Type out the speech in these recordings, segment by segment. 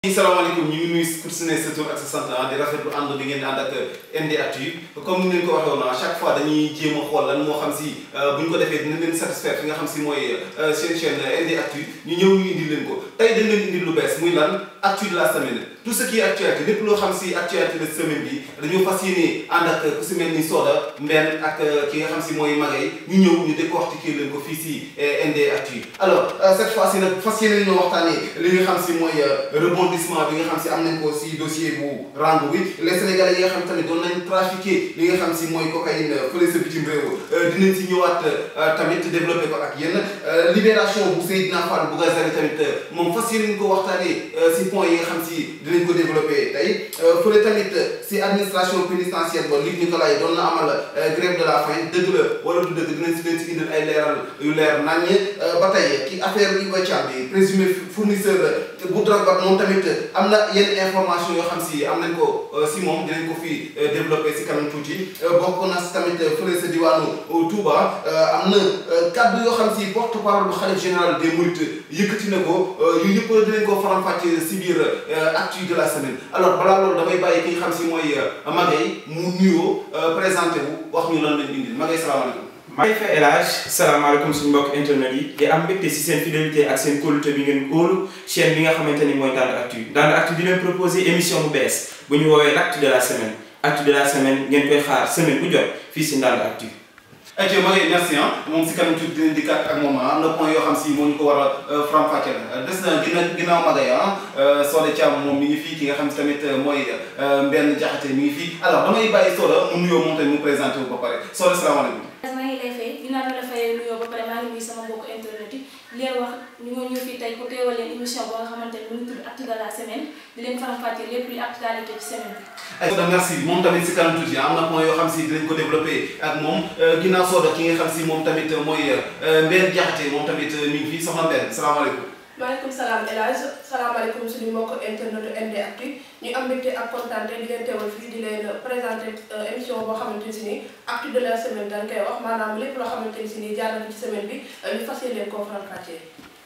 salaamaaleykum ñu ngi nuyu pour su ne sa tur ak sa sant di rafetlu ànd bi ngeen ànd ak NDactu comme ni leen ko waxee woon à chaque fois dañuy jéem a xool lan moo xam si bu ñu ko defee dina leen satisfaire fi nga xam si mooy seen chaîne NDactu ñu ñëw ñu indi leen ko tey dañ leen indi lu bees muy lan actu de la semaine tout ce qui est actualité lépp loo xam si actualité de semaine bi dañoo fas yéene ànd ak ku si mel ni Soda Mbène ak ki nga xam si mooy Magay ñu ñëw ñu décortiquer leen ko fii si NDactu alors cette fois ci nag fas yéene ñoo waxtaanee li nga xam si mooy rebondissement bi nga xam si am nañ ko si dossier bu Rangou bi les sénégalais yi nga xam tamit doon nañ trafiqué li nga xam si mooy cocaïne fële sa bitim réew dinañ si ñëwaat tamit développé ko ak yéen libération bu Seydina Fall bu Gazali tamit moom fas yéene ñu ko waxtaanee si point yi nga xam si dinañ ko développé tey fële tamit si administration pénitentiaire ba Luc Nicolaï doon na amal grève de la faim dëgg la wala du dëgg dinañ si leen si indil ay leeral yu leer naññ ba tey ki affaire Iba Thiam bi présumé fournisseur bu drogue ba moom tamit am na yenn information yoo xam si am nañ ko si moom dinañ ko fi développé si kanam tuuti bokk na si tamit fële sa diwaanu Touba am na kaddu yoo xam si porte parole bu xalif général des Mourides yëkkati na ko yu yëpp dinañ ko faram-fàcce si biir actu de la semaine alors balaa loolu damay bàyyi ki nga xam si mooy Magay mu nuyoo présenté wu wax ñu lan lañ indil Magay salaamaaleykum. maa ngi fay El Hadj salaamaaleykum suñu mbokk internet yi di am mbégte si seen fidélité ak seen kóolute bi ngeen óolu chaîne bi nga xamante ni mooy Ndande Actu Ndande Actu di leen proposé émission bu bees bu ñu woowee l'actu de la semaine actu de la semaine ngeen koy xaar semaine bu jot fii si Ndande Actu ayca Magay merci ah moom si kanam tuuti dinañ dikkaat ak moom am na point yoo xam si moo ñu ko war a faram-fàcce la des na ginnaaw ginnaaw Magay ah Soda Thiam moom mi ngi fii ki nga xam si tamit mooy Mbène Diakhaté mi ngi fii alors damay bàyyi Soda mu nuyoo moom tamit mu présenté wu ba pare Soda salaamaaleykum. maa ngi lay fay ginnaaw ma la fayee nuyoo ba pare maa ngi nuyu sama mbokku internet yi di leen wax ñu ngi ñëw fii tey pour teewal leen émission boo nga xamante ne mu ngi tudd actu de la semaine di leen faram-fàcce lépp luy actualité ci semaine bi. ay Soda merci moom tamit si kanam tuuti am na point yoo xam si dinañ ko développé ak moom ginnaaw Soda ki nga xam si moom tamit mooy Mbène Diakhaté moom tamit mi ngi fii soxna Mbène salaamaaleykum. maaleykum salaam El Hadj salaamaaleykum suñu mbokk internet NDactu ñu am mbégte ak kontaan di leen teewal fii di leen présenté émission boo xamante ni si nii actu de la semaine dañ koy wax maanaam lépp loo xamante ni si nii jaar na ci semaine bi ñu fas yéene koo faram-fàccee.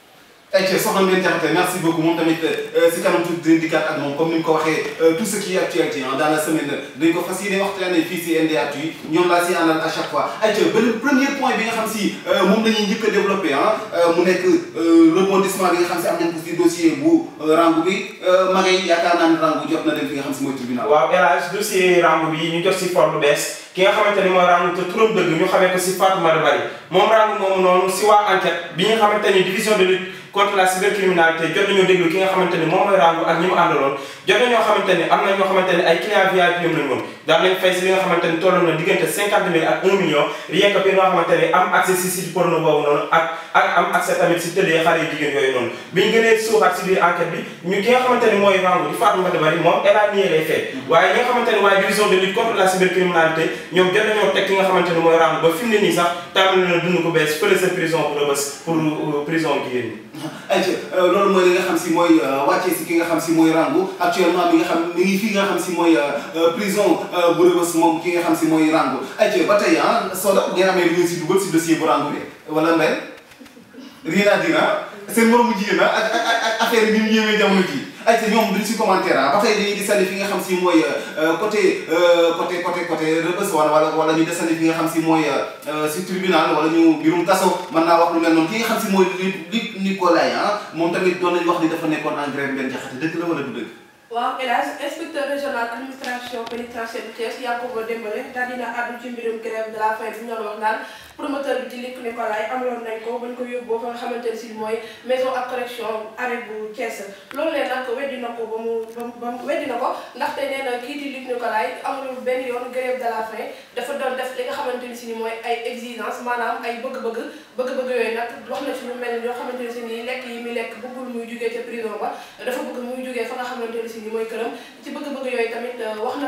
ayca soxna Mbène Diakhaté merci beaucoup moom tamit si kanam tuuti dinañ dikkaat ak moom comme ni mu ko waxee tout ce qui est actualité dans la semaine dañ ko fas yéene waxtaanee fii si NDactu yi ñoom laa si àndal à chaque fois ayca benn premier point bi nga xam si moom la ñuy njëkk a développé ah mu nekk rebondissement bi nga xam si am nañ ko si dossier bu Rangou bi Magay yaakaar naa ne Rangou jot na dem fi nga xam si mooy tribunal. waaw El Hadj dossier Rangou bi ñu jot si forme bu bees ki nga xamante ni mooy Rangou te turam dëgg ñu xamee ko si Fatoumata Bari moom Rangou moomu noonu si waa enquête bi nga xamante ni division de lutte contre la cybercriminalité jot nañoo déglu ki nga xamante ni moom mooy Rangou ak ñi mu àndaloon jot nañoo xamante ni am na ñoo xamante ni ay client VIP ñoom lañ woon daan nañ fay si li nga xamante ni tolloon na diggante cinquante mille ak un million rien que bi nga xamante ni am accès si site porno boobu noonu ak ak am accès tamit si tëddee xale yu jigéen yooyu noonu biñ gënee suuxaat si biir enquête bi ñu ki nga xamante ni mooy Rangou di Fatoumata Bari moom elle a nié les faits waaye ñi nga xamante ni waaye division de lutte contre la cybercriminalité ñoom jot nañoo teg ki nga xamante ni mooy Rangou ba fi mu ne nii sax tàmbali na dund ko bees fële sa prison bu Rebeuss pour prison jigéen ñi ayca loolu mooy li nga xam si mooy wàccee si ki nga xam si mooy Rangou actuellement mi nga xam mi ngi fi nga xam si mooy prison bu Rebeuss moom ki nga xam si mooy Rangou ayca ba tey ah Soda ngeen amee lu ngeen si dugal si dossier bu Rangou bi wala Mbène rien à dire ah seen moromu jigéen ah ak ak ak affaire yi ni mu yéemee jamono ji ayca ñoom duñ si commentaire ah ba tey dañuy desandi fi nga xam si mooy côté côté côté côté Rebeuss wala wala wala ñu desandi fi nga xam si mooy si tribunal wala ñu mbirum kaso mën naa wax lu mel noonu ki nga xam si mooy Luc Nicolaï ah moom tamit doon nañu wax ni dafa nekkoon en grève Mbène Diakhaté dëgg la wala du dëgg. waaw El Hadj inspecteur régional administration pénitentiaire bu Thiès Yankhoba Dembélé daal dina àddu ci mbirum grève de la faim bi ñu doon wax naan promoteur bi di Luc Nicolaï amaloon nañ ko bañ ko yóbboo fa nga xamante ne si mooy maison ak correction arrêt bu Thiès loolu lee nag weddi na ko ba mu ba mu weddi na ko ndaxte nee na kii di Luc Nicolaï amulul benn yoon grève de la faim dafa doon def li nga xamante ni si ni mooy ay exigence maanaam ay bëgg-bëgg bëgg-bëgg yooyu nag wax na ci lu mel ni yoo xamante ne si nii lekk yi muy lekk bëggul muy jugee ca prison ba dafa bëgg muy jugee fa nga xamante ne si ni mooy këram ci bëgg-bëgg yooyu tamit wax na fa loo xamante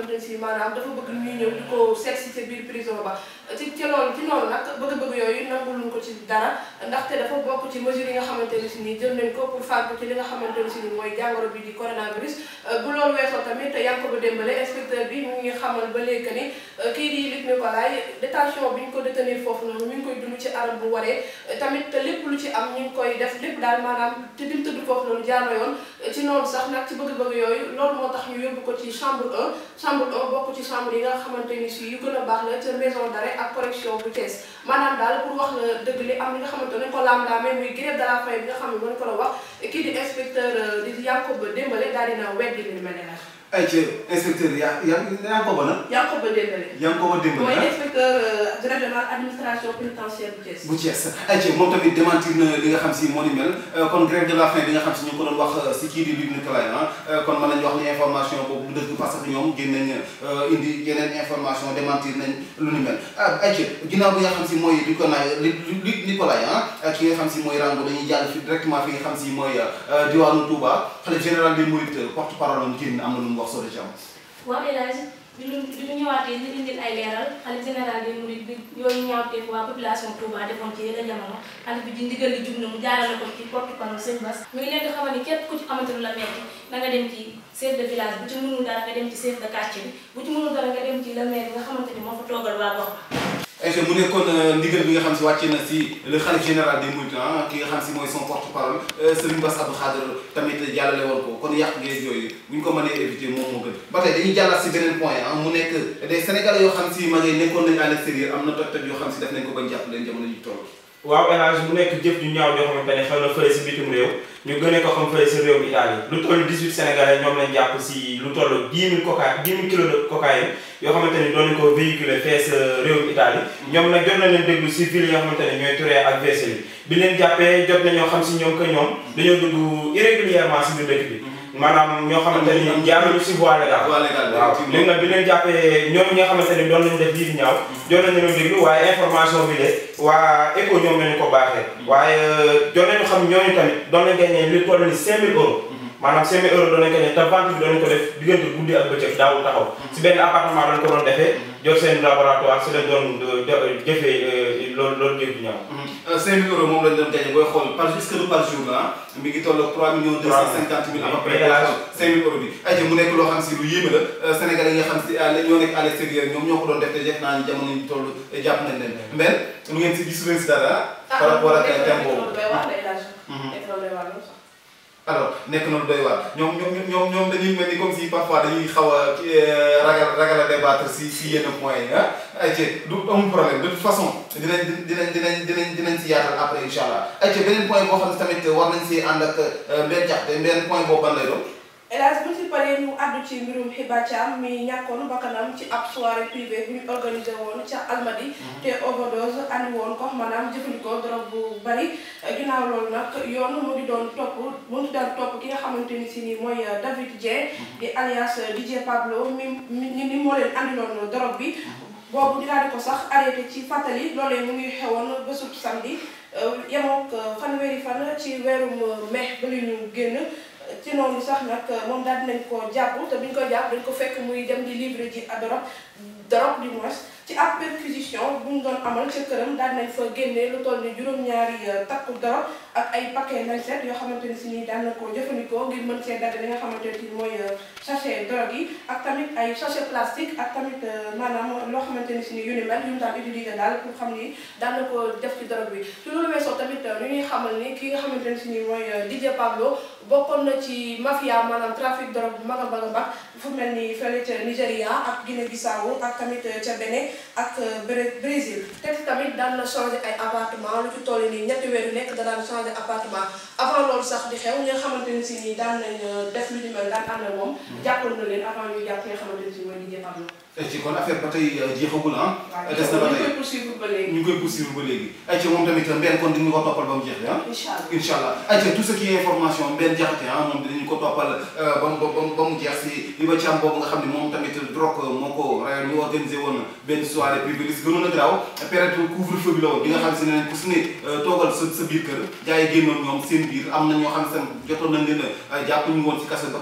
xamante ne si maanaam dafa bëgg ñuy ñëw di ko seet si ca biir prison ba ci ci loolu ci noonu nag bëgg-bëgg yooyu nanguluñ ko ci dara ndaxte dafa bokk ci mesures yi nga xamante ne si nii jël nañ ko pour fàggu ci li nga xamante ne si nii mooy jàngoro bi di coronavirus bu loolu weesoo tamit Yankoba Dembélé inspecteur bi mu ngi xamal ba léegi que ni kii di Luc Nicolaï détention bi ñu ko détenir foofu noonu mi ngi koy dund ci anam bu waree tamit lépp lu ci am ñu ngi koy def lépp daal maanaam te dim tëdd foofu noonu jaar na yoon ci noonu sax nag ci bëgg-bëgg yooyu loolu moo tax ñu yóbbu ko ci chambre 1 chambre 1 bokk ci chambre yi nga xamante ni si yu gën a baax la ca maison d'arrêt ak correction bu Thiès maanaam daal pour wax la dëgg li am li nga xamante ne ko laam-laamee muy grève de la faim bi nga xam ne mën ko la wax kii di inspecteur di Yankoba Dembélé daal dina weddi li mel ne ay ci inspecteur yaa yaa Yankoba nag. Yankoba Dembélé. Yankoba Dembélé mooy inspecteur régional administration pénitentiaire bu Thiès. bu Thiès ay ci moom tamit démentir na li nga xam si moo ni mel kon grève de la faim bi nga xam si ñu ngi ko doon wax si kii di Luc Nicolaï ah kon mën nañu wax ni information boobu bu dëgg parce que ñoom génn nañ indi yeneen information démentir nañ lu ni mel ah ay ci ginnaaw bi nga xam si mooy Luc Luc Nicolaï ah ki nga xam si mooy Rango dañuy jàll fi directement fi nga xam si mooy diwaanu Touba xalif général des Mourides porte parole am génn am na lu mu wax soo ci am. waaw El Hadj bi ñu bi ñu ñëwaatee ñu indil ay leeral xalif général des mourides bi yooyu ñaawteef waa population Touba defoon ci yeneen jamono xalif bi di ndigal li jug na mu jaarale ko ci porte parole sëñ Bass mi ngi leen di xamal ni képp ku ci amante lu la metti na nga dem ci chef de village bu ci mënul dara nga dem ci chef de quartier bi bu ci mënul dara nga dem ci le maire bi nga xamante ni moo fa toogal waa gox ayca mu nekkoon ndigal bi nga xam si wàcce na si le xalif général des mourides ah ki nga xam si mooy son porte parole Serigne Bass Abdou Khadre tamit jàllale woon ko kon yàq geeg yooyu bu ñu ko mënee éviter moom moo gën ba tey dañuy jàllaat si beneen point ah mu nekk des sénégalais yoo xam si ma ngay nekkoon nañu à l'extérieur am na toj-toj yoo xam si def nañ ko bañ jàpp leen jamono ji toll. waaw El Hadj mu nekk jëf ju ñaaw joo xamante ne xew na fële si bitim réew ñu gënee ko xam fële si réew Italie lu toll 18 sénégalais ñoom lañ jàpp si lu toll 10 000 coca 10 000 kilos de cocaïne yoo xamante ni doon nañu ko véhiculer fee sa réew Italie ñoom nag jot na leen déglu si ville yoo xamante ne ñooy Touré ak Versailles bi leen jàppee jot nañoo xam si ñoom que ñoom dañoo dugg irrégulièrement si biir dëkk bi maanaam ñoo xamante ni jaaruñu si voie légale voie légale waaw léegi nag bi leen jàppee ñoom ñi nga xamante ni doon nañu def lii di ñaaw jot nañu leen déglu waaye information bi de waa ECHO ñoom lañu ko baaxee waaye jot nañu xam ñooñu tamit doon nañu gagné li toll ni 5000 euros maanaam 5000 euros doon nañu gagné te vente bi doon nañu ko def diggante guddi ak bëccëg daawul taxaw si benn appartement lañ ko doon defee jot seen laboratoire si lañ doon jëfee loolu loolu jëf di ñaaw 5000 euros moom lañ doon gagné booy xool par est-ce que par jour la mi ngi toll ak 3 millions 250 mille à peu près 5000 euros bi ayca mu nekk loo xam si lu yéeme la Sénégalais yi nga xam si ñoo nekk à l'extérieur ñoom ñoo ko doon def te def naa ni jamono yi toll jàpp nañ leen mais lu ngeen si gisu leen si dara par rapport ak thème boobu alors nekk na lu doy waar ñoom ñoom ñoom ñoom dañuy mel ni comme si parfois dañuy xaw a ragal ragal a débattre si si yenn points yi ah ayca du amul problème de toute façon dinañ dinañ dinañ dinañ dinañ si yaatal après incha allah ayca beneen point boo xam ne tamit war nañ si ànd ak benn jaxte beneen point boobu ban lay doon. hélas bu ñu si paree ñu àddu ci mbirum Hiba Thiam mi ñàkkoon bakkanam ci ab soirée privée bu ñu organisé woon ca Almadi te overdose andi woon ko maanaam jëfandikoo drogue bu bari ginnaaw loolu nag yoon mu ngi doon topp mu ngi doon topp ki nga xamante ni si ni mooy David Dieng di alias DJ Pablo mi mi ni moo leen andiloon drogue bi boobu ñu daal di ko sax arrêté ci fàttali loolee mu ngi xewoon bésub samedi yemook fanweeri fan ci weerum mai ba li ñu génn ci noonu sax nag moom daal dinañ ko jàpp te bi ñu ko jàpp dañ ko fekk muy dem di livre ji à dorog dorog du moins ci ab perquisition bu ñu doon amal ca këram daal nañ fa génnee lu toll ni juróom-ñaari takku dorog ak ay paquet lancette yoo xamante ni si nii daan na ko jëfandikoo ngir mën see dagg li nga xamante ni mooy sachet drogue yi ak tamit ay sachet plastique ak tamit maanaam loo xamante ni si nii yu ni mel yu mu daan utiliser daal pour xam ni daan na ko def ci drogue bi ci loolu weesoo tamit ñu ñuy xamal ni ki nga xamante ni si nii mooy DJ Pablo bokkoon na ci mafia maanaam trafic drogue bu mag a mag a mag fu mel ni fële ca Nigéria ak Guinée Bissau ak tamit ca Bénin ak Brésil te tamit daan na changé ay appartement lu ci toll nii ñetti weer yu nekk da daan changé appartement avant loolu sax di xew ñi nga xamante ni si nii daan nañ def lu ñu mel daan ànd ak moom jàppal na leen avant ñuy jàpp nga xamante ni si mooy DJ Pablo ci kon affaire ba tey jeexagul ah. des na ba ñu tey koy poursuivre ba léegi ñu ngi koy poursuivre ba léegi. ayca moom tamit mbenn kon dinañu ko toppal ba mu jeex ah. incha allah incha allah ayca tout ce qui est information mbenn jaxate ah moom dinañu ko toppal ba mu ba mu ba mu jeex si Hiba Thiam boobu nga xam ne moom tamit drogue moo ko rayoon ñu organisé woon benn soirée privée li si gënoon a garaaw période couvre-feu bi la woon bi nga xam si ne nañ ku su ne toogal sa sa biir kër gars yi génnoon ñoom seen biir am na ñoo xam ne seen jotoon nañ leen a jàpp ñu woon si kaso ba tey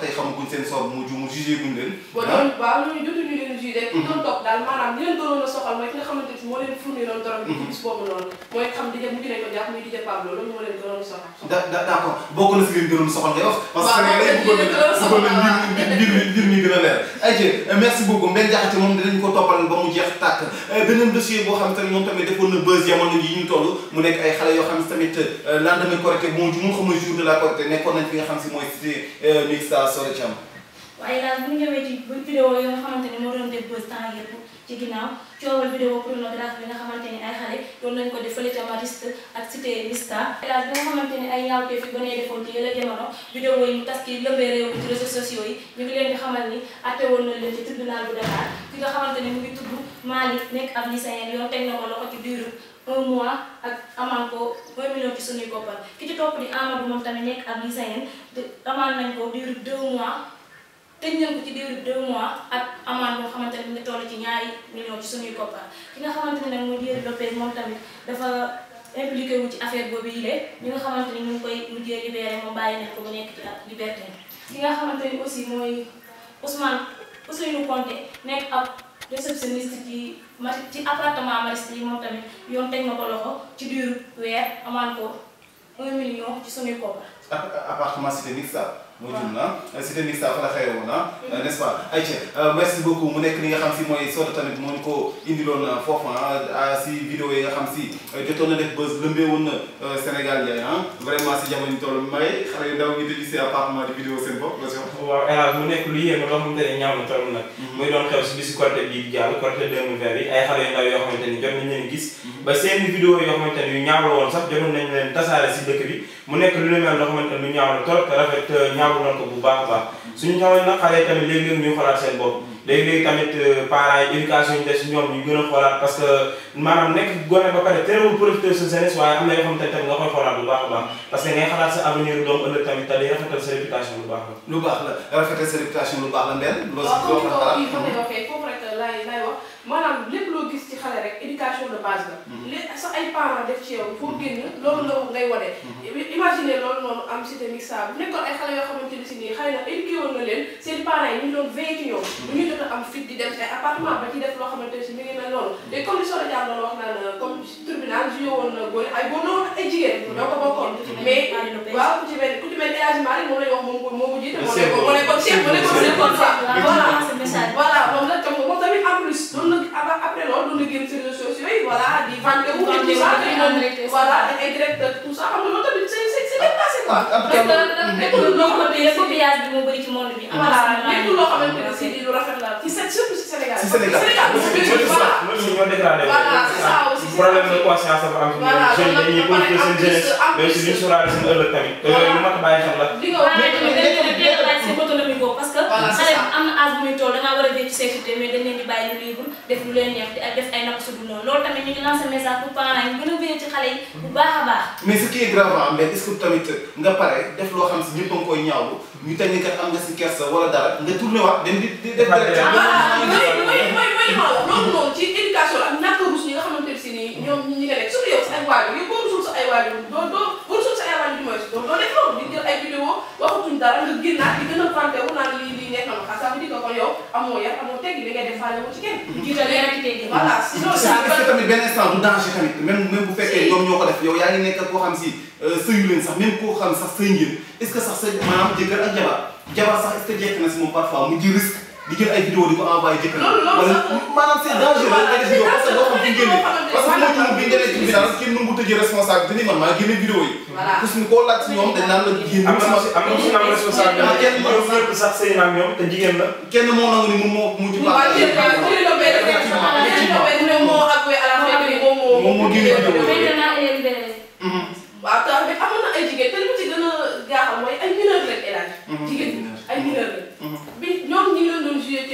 tey xamaguñ seen sor mu ju mu jugé guñ leen bon ñooñu waaw ñooñu jotuñu leen jugé ki doon topp daal maanaam li leen gënoon a soxal mooy ki nga xamante ni moo leen fourni noonu drogue bi ci bis boobu noonu mooy xam di mujj nañ ko jàpp muy di Pablo loolu moo leen gënoon a soxal da da d'accord bokk na si leen gënoon soxal ngay wax parce que waaw Sénégalais bëggoon leen gënoon na soxal bëggoon na mbir mbir mbir mbir mi gën a leer ay merci beaucoup Mbène Diakhaté moom dinañ ko toppal ba mu jeex tàkk beneen dossier boo xam tamit moom tamit defoon na buzz jamono yi ñu toll mu nekk ay xale yoo xam si tamit lendemain Korité bu mu mu xamul jour de la Korité nekkoon nañ fi nga xam si mooy cité mixta Sore Thiam waaye daal bu ñu ñëwee ci vidéo yi nga xamante ni moo doon def buzz temps yëpp ci ginnaaw coowal vidéo pornographe bi nga xamante ni ay xale doon nañ ko def fële ca Mariste ak cité Mista daal bi nga xamante ni ay ñaawteef yi ba nee defoon ci yële jamono vidéo yi mu tas ki lëmbee réew mi ci réseaux sociaux yi ñu ngi leen di xamal ni atte woon na leen ci tribunal bu Dakar ki nga xamante ni mu ngi tudd Malick nekk ab lycéen yoon teg na ko loxo ci diiru un mois ak amaan ko un million ci suñuy koppar ki ci topp di Amadou moom tamit nekk ab lycéen te amaan nañ ko diiru deux mois tëj nañ ko ci diiru deux mois ak amaan boo xamante ne mu ngi toll ci ñaari million ci suñuy koppar ki nga xamante ne nag mooy Diéry Lopez moom tamit dafa impliqué wu ci affaire boobu yi lee ñi nga xamante ni ñu ngi koy mujjee libéré moom bàyyi nañ ko mu nekk ci ak liberté ki nga xamante ni aussi mooy Ousmane Ousseynou Konté nekk ab réceptionniste ci ma ci appartement Mariste yi moom tamit yoon teg na ko loxo ci diiru weer amaan ko un million ci suñuy koppar appartement cité mixta moo jum na cité mixta fa la xewoon na n'est-ce pas ayca merci beaucoup mu nekk li nga xam si mooy Soda tamit moo ñu ko indiloon foofu si vidéo yi nga xam si jotoon na def buzz lëmbee woon na Sénégal yaay ah vraiment si jamono ñu toll may xale yu ndaw ngi déglu si appartement di vidéo seen bopp la si wax waaw hélas mu nekk lu yéeme loo xamante ne ñaaw na trop nag muy doon xew si bisu Korité bii di jàll Korité 2020 bi ay xale yu ndaw yoo xamante ni jot nañ leen gis ba seen vidéo yoo xamante ni yu ñaaw la woon sax jotoon nañ leen tasaare si dëkk bi mu nekk lu ne mel loo xamante ni lu ñaaw la trop te rafet ñaawlu nañ ko bu baax a baax suñu xamoon nag xale yi tamit léegi-léegi ñuy xoolaat seen bopp léegi-léegi tamit parents yi éducation yi des ñoom ñu gën a xoolaat parce que maanaam nekk gone ba pare terewul profiter sa jeunesse waaye am na yoo xamante ne tamit nga koy xoolaat bu baax a baax parce que ngay xalaat sa avenir doom ëllëg tamit te day rafetal sa réputation bu baax la lu baax la rafetal sa réputation lu baax la mbel loo si waaw loo comme xam ni ko xalaat kii fa waxee foofu rek lay lay wax maanaam lépp loo gis ci xale rek éducation de base la. li sa ay parents def ci yow foo génn loolu la ngay wane. imaginer loolu noonu am cité mixta bu nekkoon ay xale yoo xamante ni si nii xëy na éduqué woon na leen seen parents yi ñu doon veillé ci ñoom. bu ñu jot a am fit di dem ci ay appartement ba ci def loo xamante ne si mi ngi mel noonu. te comme li Soda Dia doon wax naan comme tribunal joué woon na góor ay góor noonu ay jigéen. ñoo ko bokkoon mais waaw ku ci mel ku ci mel El Hadj Malick moom la ñu wax moom moo ko jiite. moo nekkoon moo nekkoon chef moo nekkoon chef voilà voilà moom la tam moom tamit en plus doon na après loolu doon na génn ci réseaux sociaux yi voilà di vanté wu et tout ça te moom voilà ay directeur tout ça xam nga loolu tamit c'est c'est c'est déplacé quoi. nekkul loo xamante ni copiage bi moo bëri ci monde bi. voilà nekkul loo xamante ne si di lu rafet la ci surtout ci Sénégal. Si Sénégal. Sénégal voilà. loolu ñoo dégradé Voilà, c'est ça aussi, c'est problème ça. de conscience dafa am Voilà, ci jeunes dañuy loolu nag profiter seen en plus, en jeunesse mais aussi duñ sóoraale seen ëllëg tamit te yooyu lu mat a bàyyi xel la li nga waaw wax mais tamit dañ leen di laaj seen autonomie boobu parce que Voilà, c'est xale ça. bi am na âge bu muy toll dangaa war a dee ci sécurité mais dañ leen di bàyyi ñu libre def lu leen neex di def ay napp su dul noonu loolu tamit ñu ngi lancé message pour parents yi gën a veiller ci xale yi bu baax a baax mais ce qui est grave ah mais est-ce que tamit nga pare def loo xam si ñëpp a ngi koy ñaawlu ñu teg ni kat am nga si kersa wala dara nga tourné waat dem di di def Defaat direct. voilà mooy mooy mooy mooy li ma la wax loolu noonu ci éducation la ak ñàkk a rus ñi nga xamante ne si nii ñoom ñi nga nekk surtout yow sa ay waajur yow boo rusul sa ay waajur doo doo boo rusul sa ay waajur du mooy doo doo def loolu di jël ay vidéo waxatuñ dara nga génnaat di gën a vanté wu naan lii lii nekk na ma xaar ça veut dire que kon yow amoo yar amoo teggi li ngay def faale wu ci kenn jiital yar ak teggin. voilà sinon est-ce ça que est-ce que tamit benn instant du danger tamit même même bu fekkee ñoom ñoo ko def yow yaa ngi nekk koo xam si sëyu leen sax même koo xam sax sëy ngeen est-ce que sax sa maanaam jëkkër ak jabar jabar sax est-ce que jekk na si moom parfois mu ji risque di jël ay vidéo di ko envoyé jëkkër Loolu- loolu wala sax- maanaam c'est dangereux nga def vidéo parce que doo xam fi mu génnee parce que moo ci bi nga nekk tribunal kenn nu mu tëjee responsabilité ni man maa génne vidéo yi Voilà. parce que koo laaj si ñoom dañ naan la génn am na si am na si am responsabilité Ah, kenn ñoom ñëpp sax sëy na ak ñoom te jigéen la kenn moo nangu ni moom moo mujj waaw jërëjëf jërëjëf Lopé Effectivement, effectivement. jërëjëf Lopé moo avoué à la fin que ni moom moo Moom moo génne vidéo yi. maintenant elle est libérée. waaw te mais amoon na ay jigéen te li mu ci gën a jaaxal mooy ay mineur lañ élage jigéen ay mineur lañ bi ñoom ñi ngi leen doon joué ci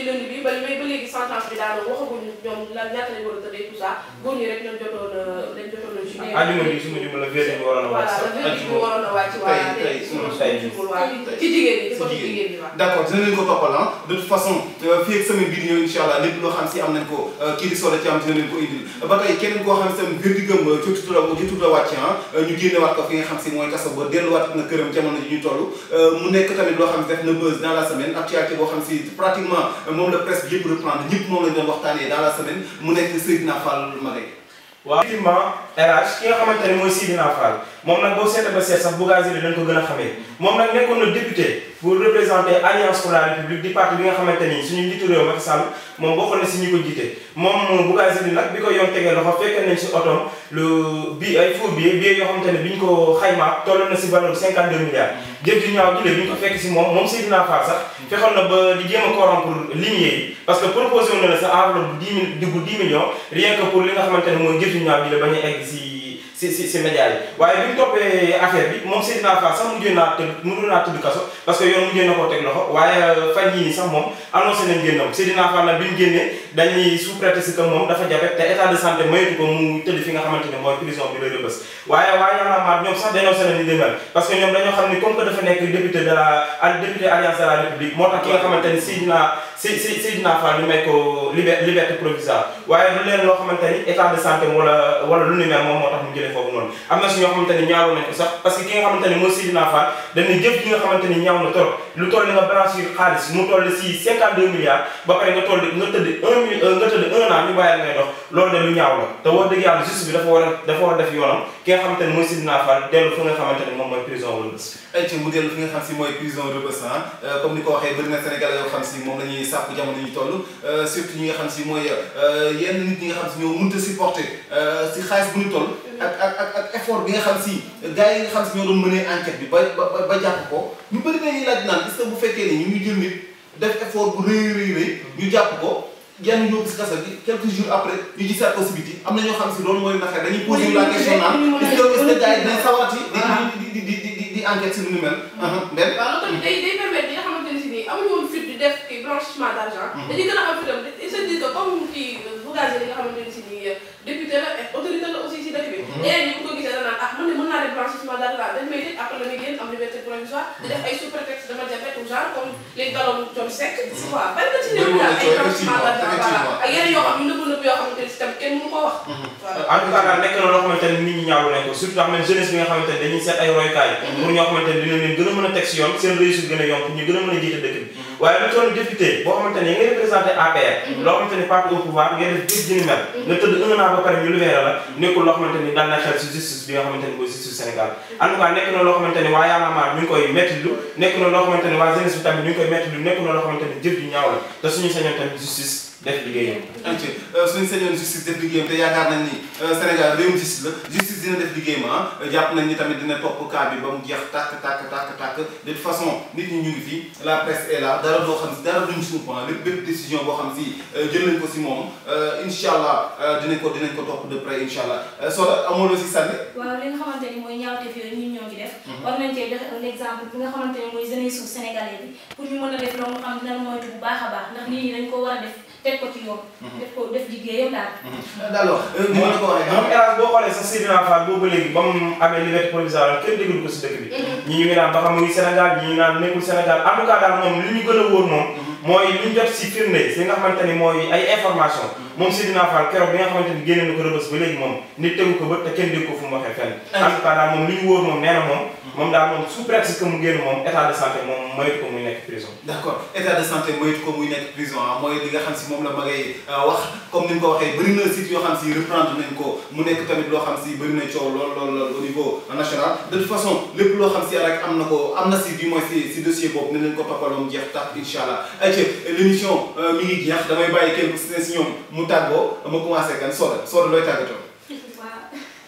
lundi bi ba ba léegi sentence bi daanaka waxaguñ ñoom lan ñaata lañ war a tëddee tout ça góor ñi rek lañ jotoon a lañ jotoon a jugé. ajuma bi su ma jubal la verdict bi waroon a wàcc voilà sax le verdict bi waroon a wàcc waa tey tey su ma tey jubul waa ci jigéen ñi ci côté jigéen jigéen ñi waa. d' accord dina leen ko toppal ah de toute façon fii ak semaine bii di ñëw incha allah lépp loo xam si am nañ ko kii di Soda Thiam dina leen ko indil ba tey keneen koo xam si tam verdict am jotut la jotut la wàcc ah ñu génnewaat ko fi nga xam si mooy kaso ba delluwaat na këram jamono ji ñu toll mu nekk tamit loo xam si def na buzz dans la semaine actualité boo xam si pratiquement moom la presse bi yëpp reprendre ñëpp moom lañ doon waxtaanee dans la semaine mu nekk Seydina Fall Maguette waaw effectivement RH ki nga xamante ne mooy Sidina Fall moom nag boo seetee ba seet sax Bougazelli dañ ko gën a xamee moom nag nekkoon na député pour représenter Alliance pour la République di parti bi nga xamante ni suñu njiitu réew Macky Sall moom bokkoon na si ñi ko jiite moom Bougazelli nag bi ko yoon tegee loxo fekkee nañ si otoom lu bi ay faux billets billets yoo xamante ne bi ñu ko xaymaa tolloon na si valeur 52 milliards jëf ju ñaaw jile bi ñu ko fekk si moom moom Sidina Fall sax fexoon na ba di jéem a corrompre lignée yi parce que proposé wu na la sa enveloppe bu 10 mille diggu 10 millions rien que pour li nga xamante ne mooy jëf ju ñaaw jile bañ a egg si si si si média yi waaye bi ñu toppee affaire bi moom Seydina Fall sax mujjee naa tëdd mujjee naa tëdd kaso parce que yoon mujjee na koo teg loxo waaye fan yii nii sax moom annoncé nañ génnam Seydina Fall nag bi ñu génnee dañuy sous prétexte que moom dafa jafe te état de santé maytu ko mu tëdd fi nga xamante ne mooy prison bi la Rebeuss waaye waaye Y'en a marre ñoom sax dénoncé nañ li demel parce que ñoom dañoo xam ni comme que dafa nekk député de la député alliance de la république moo tax ki nga xamante ni Seydina Si Si Seydina Fall ñu may ko liberté liberté provisoire waaye lu leen loo xamante ni état de santé wala wala lu ni mel moom moo tax mu jëlee foofu noonu am na si ñoo xamante ni ñaaw nañ ko sax parce que ki nga xamante ni mooy Seydina Fall dañuy jëf gi nga xamante ni ñaaw na trop lu toll nga blanchir xaalis mu toll si 52 milliards ba pare nga toll nga tëdd 1 mille nga tëdd 1 an ñu bàyyi ngay dox loolu de lu ñaaw la te wax dëgg yàlla justice bi dafa war a dafa war a def yoonam ki nga xamante ni mooy Seydina Fall dellu fa nga xamante ni moom mooy prison wala bés ay ci mu dellu fi nga xam si mooy prison Rebeuss comme ni ko waxee bëri na Sénégalais yoo xam si moom la ñuy sàkku jamono ñu toll surtout ñi nga xam si mooy yenn nit ñi nga xam si ñoo mënut a supporter si xaalis bu ñu toll ak ak ak ak effort bi nga xam si gars yi nga xam si ñoo doon mënee enquête bi ba ba ba jàpp ko ñu bëri nañuy laaj naan est-ce que bu fekkee ni ñu ngi jël nit def effort bu rëy rëy rëy ñu jàpp ko yenn yóbbu si kaso gi quelques jours après ñu gisaat ko si biti am na ñoo xam si loolu mooy naka dañuy poser la question naan est-ce que est-ce que gars yi dinañ sawarati di di di di di di enquête si lu ni mel. benn waaw loolu tamit day day permettre ñi nga xamante ne si nii amuñu woon fit di def kii blanchiment d' argent. dañuy gën a am fitam ils se disent que comme kii Bougazelli nga xamante ne si nii député la et autorité la aussi si dëkk bi. ñeneen ñi bu ko gisee danaan ah man de mën naa def blanchiment d' argent dañ may tëj après la muy génn am liberté provisoire. di def ay sous prétexte dama jabet ou genre comme léegi daloon John Seck. waaw bari na ci néew daal ay blanchiment d' argent voilà ak yeneen yoo xam ne nëbb nëbb yoo xamante ne si tamit kenn mënu ko wax. voilà en tout cas daal nekk na loo xamante ne nit ñi ñaawlu nañ ko surtout xam ne jeunesse bi nga xamante ne dañuy seet ay royukaay pour ñoo xamante ne dina leen gën a mën a teg si yoon seen réussite gën a yomb ñu gën a mën a jiite dëkk bi waaye lu toll député boo xamante ne ngay représenté APR loo xamante ne parti au pouvoir ngay def jëf jëni mel nga tëdd un an ba pare ñu libéré la nekkul loo xamante ni dal na xel si justice bi nga xamante ni mooy justice Sénégal en tout cas nekk na loo xamante ni waa Y'en a marre ñu ngi koy metti lu nekk na loo xamante ni waa jeunesse bi tamit ñu ngi koy metti lu nekk na loo xamante ni jëf ju ñaaw la te suñu sañoon tamit justice def liggéeyam entier suñu sañoon justice def liggéeyam te yaakaar nañ ni Sénégal réewum justice la justice dina def liggéeyam ah jàpp nañ ni tamit dina topp cas bi ba mu jeex tàkk tàkk tàkk tàkk de toute façon nit ñi ñu ngi fi la presse est là dara doo xam si dara duñ suñu point lépp bépp décision boo xam si jël nañ ko si moom incha allah dinañ ko dinañ ko topp de près incha allah Soda amoo loo si sànni waaw li nga xamante ni mooy ñaawteef yooyu ñun ñoo ngi def war nañ cee joxe un exemple bi nga xamante ne mooy jeunesse su sénégalais bi pour ñu mën a def loolu xam dina moytu bu baax a baax ndax nit ñi dañ ko war a def teg ko ci yoon def ko def liggéeyam daal alors ni ma la ko waxee moom hélas boo xoolee sax Seydina Fall boobu ba léegi ba mu amee liberté provisoire kenn déglu ko si dëkk bi ñi ñu ngi naan ba xam mu ngi Sénégal ñi ñu naan nekkul Sénégal en tout cas daal moom li ñu gën a wóor moom mooy li ñu jot si firnde si nga xamante ni mooy ay information moom Seydina Fall keroog bi nga xamante ni génne na ko rëbës ba léegi moom nit tegu ko bët te kenn dégg ko fu mu waxee fenn en tout cas daal moom li ñu wóor moom nee na moom moom daal moom sous prétexte que mu génn moom état de santé moom moytu ko muy nekk prison d' accord état de santé moytu ko muy nekk prison ah mooy li nga xam si moom la ma ngay wax comme ni nga ko waxee bëri na site yoo xam si reprendre nañ ko mu nekk tamit loo xam si bëri na coow lool lool lool au niveau national de toute façon lépp loo xam si rek am na ko am na si du moins si si dossier boobu ne leen ko toppaloom jeex tax incha allah ayca l' émission mi ngi jeex damay bàyyi kenn si ne si ñoom mu tàggoo ma commencé kan Soda Soda looy tàggatoo. waaw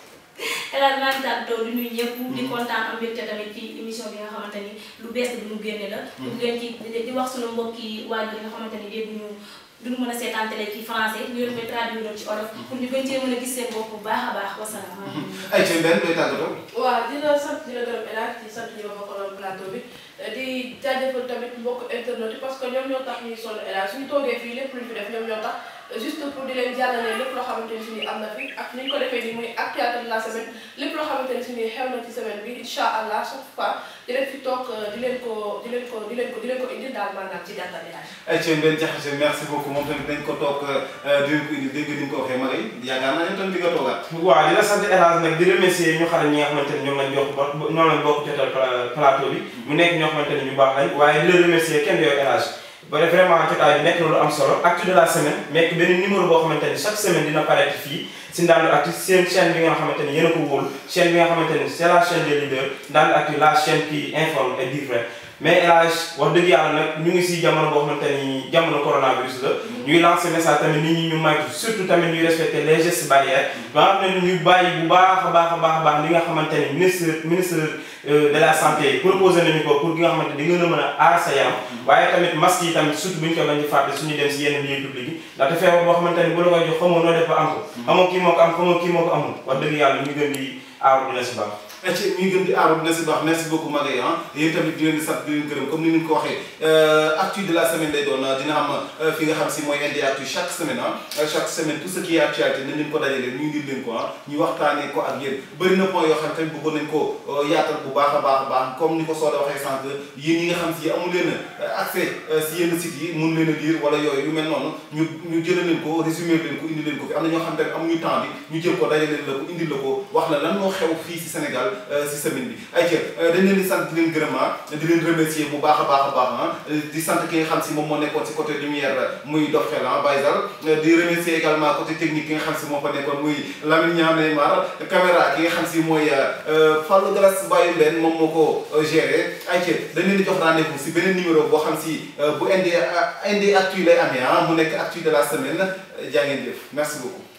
xelal naa ngi tàggatoo di nuyu ñëpp di kontaan am mbégte tamit ci émission bi nga xamante ni lu bees bi mu génne la di leen ci di wax suñu mbokki waajur yi nga xamante ni dégguñu duñu mën a seetaan télé ci français ñu leen koy traduire ci olof pour ñu gën cee mën a gis seen bopp bu baax a baax wasalaam ayca benn looy tàggatoo. waaw di la sant di la gërëm El Hadj di sant ñi ma bokkaloon plateau bi di jaajëfal tamit mbokk internet yi parce que ñoom ñoo tax ñuy sonn élage suñu toogee fii lépp luñ fi def ñoom ñoo tax juste pour di leen jàllale lépp loo xamante ni si ni am na fi ak ni ñu ko defee nii muy actualité de la semaine lépp loo xamante ni si ni xew na ci semaine bi incha allah chaque fois di leen fi toog di leen ko di leen ko di leen ko di leen ko indil daal maanaam ci gàttal élage ay ci benn jaxase merci beaucoup moom tamit dañ ko toog di leen ko indi dégg ni nga ko waxee Maguette yaakaar naa ne tam di nga toogaat waaw di la sant El Hadj nag di remercier ñu xale ñi nga xamante ne ñoom lañ jox ba ñoom lañ bokk jotal plateau bi mu nekk ñoo xamante ne ñu baax lañ waaye di la remercier kenn yooyu El Hadj ba def vraiment jotaay bi nekk na lu am solo actu de la semaine nekk benn numéro boo xamante ni chaque semaine dina paraître fii si Ndande Actu seen chaîne bi nga xamante ni yéen a ko wóolu chaîne bi nga xamante ni c'est la chaîne des leaders Ndande Actu la chaîne qui informe et dit vrai mais El Hadj wax dëgg yàlla nag ñu ngi si jamono boo xamante ni jamono coronavirus la ñuy lancer message tamit nit ñi ñu maytu surtout tamit ñuy respecter les gestes barrières ba nga xam ne ñu bàyyi bu baax a baax a baax a baax li nga xamante ni ministre ministre de la santé proposé nañu ko pour ki nga xamante ni di nga mën a aar sa yaram waaye tamit masque yi tamit surtout bu ñu ko bañ di fàtte suñu dem si yenn lieux publics yi ndaxte feebar boo xamante ni bu la koy jox xamoo noo def ba am ko xamoo kii moo ko am xamoo kii moo ko amul wax dëgg yàlla ñu gën di aaru dina si baax ci ñuy gën di aaru dina si baax merci beaucoup Maguette ah yéen tamit di leen di sant di leen gërëm comme ni ñu ko waxee actu de la semaine lay doon dina am fi nga xam si mooy indi actu chaque semaine ah chaque semaine tout ce qui est actualité nañ leen ko dajalee ñu ngi leen ko ah ñu waxtaanee ko ak yéen bëri na point yoo xam tamit bëggoon nañ ko yaatal bu baax a baax a baax comme ni ko Soda waxee sànq yéen yi nga xam si amu leen accès si yenn sites yi mun leen a lire wala yooyu yu mel noonu ñu ñu jëlee leen ko résumé leen ko indi leen ko fi am na ñoo xam tamit amuñu temps bi ñu jël ko dajalee la ko indi la ko wax la lan moo xew fii si Sénégal si semaine bi ay jël dañ leen di sant di leen gërëm di leen remercier bu baax a baax a baax di sant ki nga xam si moom moo nekkoon si côté lumière muy dox xel ah Baysal di remercier également côté technique ki nga xam si moo fa nekkoon muy Lamine Niang Neymar caméra ki nga xam si mooy Fallou Galas Baye Mbène moom moo ko géré ay jël dañ leen di jox rendez-vous si beneen numéro boo xam si bu indi indi actu lay amee ah mu nekk actu de la semaine jaa ngeen jëf merci beaucoup